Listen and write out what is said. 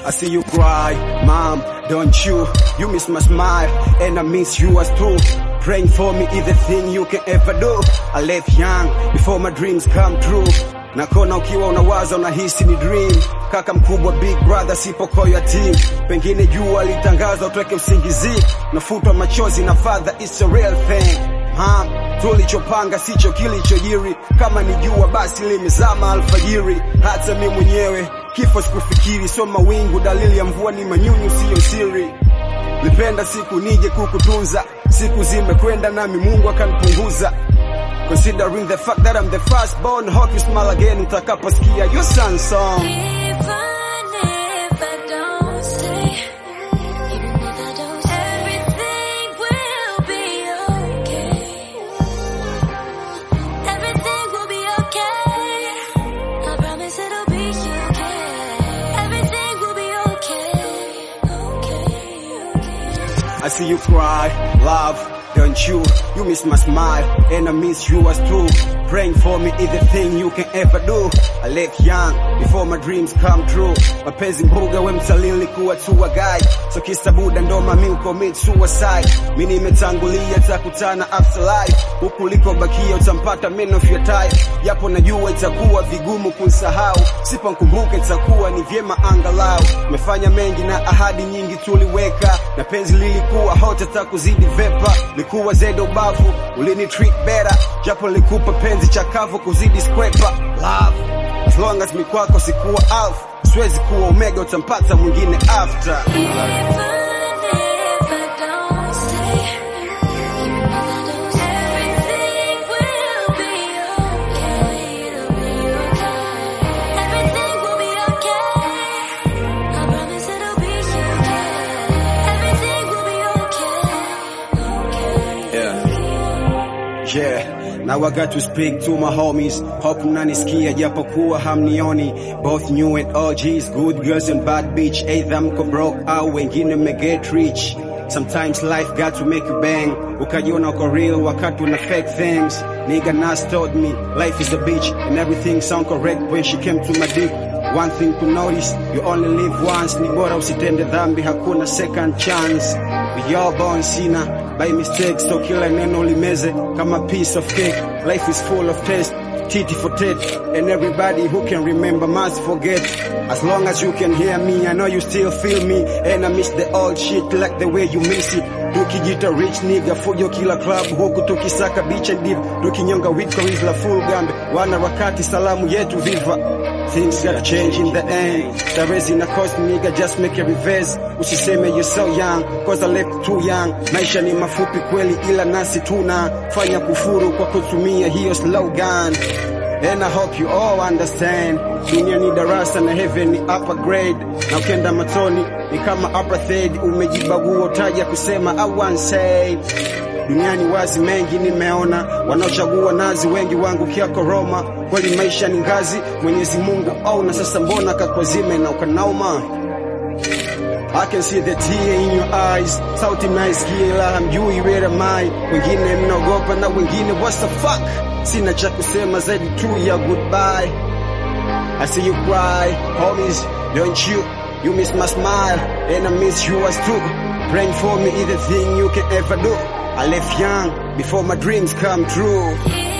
I see you cry, mom, don't you? You miss my smile, and I miss you as too. Praying for me is the thing you can ever do. I left young before my dreams come true. Nakona ukiwa unawaza unahisi ni dream. Kaka mkubwa big brother sipo ya team. Pengine jua litangaza utweke usingizi. Nafutwa machozi na father it's a real thing. Ha, tulichopanga sicho kilichojiri. Kama ni jua basi limezama alfajiri. Hata mi mwenyewe kifo sikufikiri, so mawingu dalili ya mvua ni manyunyu, siyo siri. Nipenda siku nije kukutunza, siku zimekwenda nami Mungu akanipunguza. Considering the fact that I'm the first born, hope you smile again utakaposikia your son song. Even if I don't stay, even if I don't stay, everything will be okay. Everything will be okay. I promise it'll be okay. Everything will be okay. Okay, okay. I see you cry, love, don't you? You miss my smile, and I miss you as too. Praying for me is the thing you can ever do. I left young before my dreams come true. Mapenzi mbuga we mtalili kuwa tua guy. So kisa buda ndo mami ucommit suicide. Mi nimetangulia takutana afterlife. Huku likobakia utampata men of your type. Yapo najua itakuwa vigumu kunsahau. Siponkumbuka itakuwa ni vyema angalau. Mefanya mengi na ahadi nyingi tuliweka. Na penzi lilikuwa hot hata kuzidi vepa. Likuwa zede ubavu, ulini treat better. Japo likupa penzi chakavu kuzidi skwepa. Love. As long as mi kwako sikuwa alpha. Siwezi kuwa omega utampata mwingine after. Even if I don't stay, even if I don't stay, everything will be okay. It'll be okay. Everything will be okay. I promise it'll be okay. Everything will be okay. Okay. Yeah. Yeah. Now I got to speak to my homies. Hope mnanisikia japokuwa hamnioni. Both new and OGs, good girls and bad bitch. Either mko broke au wengine me get rich. Sometimes life got to make you bang. Ukajiona uko real wakati una fake things. Nigga Nas told me life is a bitch and everything sound correct when she came to my dick. One thing to notice, you only live once. Ni bora usitende dhambi, hakuna second chance. We all born sinner by mistake, so kila neno limeze kama piece of cake. Life is full of taste, titty for tat, and everybody who can remember must forget. As long as you can hear me, I know you still feel me, and I miss the old shit like the way you miss it. Tukijita rich nigga fujo kila club huku tukisaka beach and deep, tukinyonga weed kwa la full gambe, wana wakati salamu yetu viva. Things gotta change in the end. Starehe zina cost nigga, just make a reverse. Usiseme you're so young, cause I left too young. Maisha ni mafupi kweli, ila nasi tuna fanya kufuru kwa kutumia hiyo slogan. And I hope you all understand. Dunia ni darasa na heaven ni upper grade. Na ukenda matoni ni kama apartheid. Umejibagua utaja kusema I want say. Duniani wazi mengi nimeona, wanaochagua nazi wengi wangu kiako Roma. Kweli maisha ni ngazi, Mwenyezi Mungu au na sasa mbona kakwazime na ukanauma I can see the tear in your eyes. Sauti mnaisikia ila hamjui where am I. Wengine mnaogopa na wengine what's the fuck. Sina cha kusema zaidi tu ya goodbye. I see you cry, homies, don't you? You miss my smile, and I miss you as too. Praying for me is the thing you can ever do. I left young before my dreams come true. Even